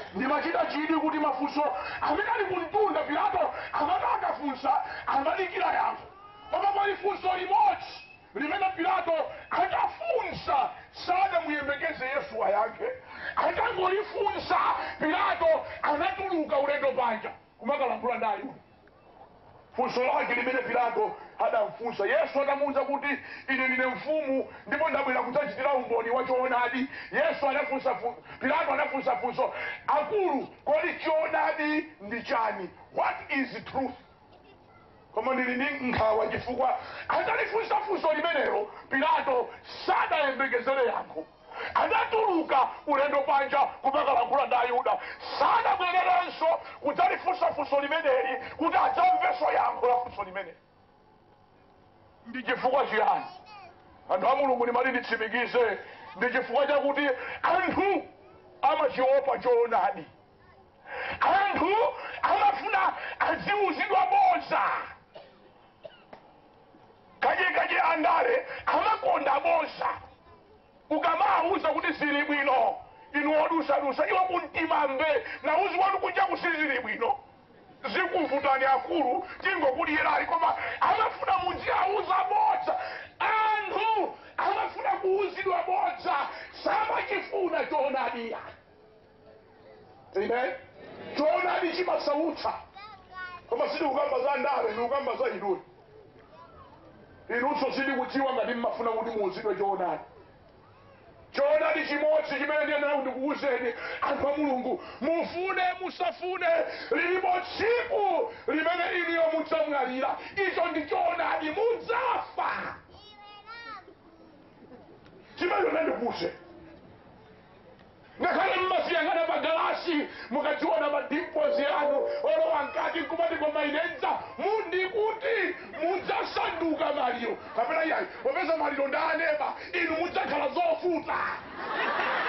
ndimachita chidi kuti mafunso amene ali kumtunda pilato amati akafunsa amadikira yankho koma pali funso limodzi limene pilato atafunsa sadamuyembekeze yesu ayankhe atangolifunsa pilato anatuluka ulendo panja kumakalankhula ndi ayuda funso lake limene pilato adamfunsa yesu adamuwuza kuti ine ndine mfumu ndipo ndabwera kudzachitira umboni wa choonadi yesu anafunsa fu- pilato anafunsa funso akulu kodi choonadi ndi chani what is truth koma ndili ndi nkhawa chifukwa atalifunsa funso limenelo pilato sadayembekezere yankho adatuluka ulendo panja kumakalankhula ndi ayuda sadabwererenso kudzalifunsa funso limeneli kuti adzamvenso yankho la funso limeneli ndi chifukwa chiyani anthu a mulungu ndimati nditsimikize ndi chifukwa chakuti anthu amachiopa choonadi anthu amafuna adziwuzidwa bodza kachikachi andale amakonda bodza ukamawuza kuti zili bwino inu odusadusa iwo kumtima mbe nauzi wanu kunja kusizili bwino zikuvutani akulu tingokuliyerali koma amafuna mudziauza bodza anthu amafuna kuwuzidwa bodza samachifuna choonadiya amen choonadi chimasautsa koma sidi kukamba za ndale ni kukamba za inuyo inunso sidi kudziwa ngati mmafuna kuti muwuzidwe choonadi choonadi chimodzi chimene ndiyenera ndikuwuzeni anthu a mulungu mufune musafune lilipo tsiku limene iniyo mudzamwalira icho ndi choonadi mudzafa chimene ndikuwuze ngakhale mmasiyang'ana magalasi mukadziona madimpozi anu olowa mkati nkumati koma inenza mundikuti mudzasanduka maliro kapena iyayi popeza maliro ndi aneba inu mudzakhala zofuta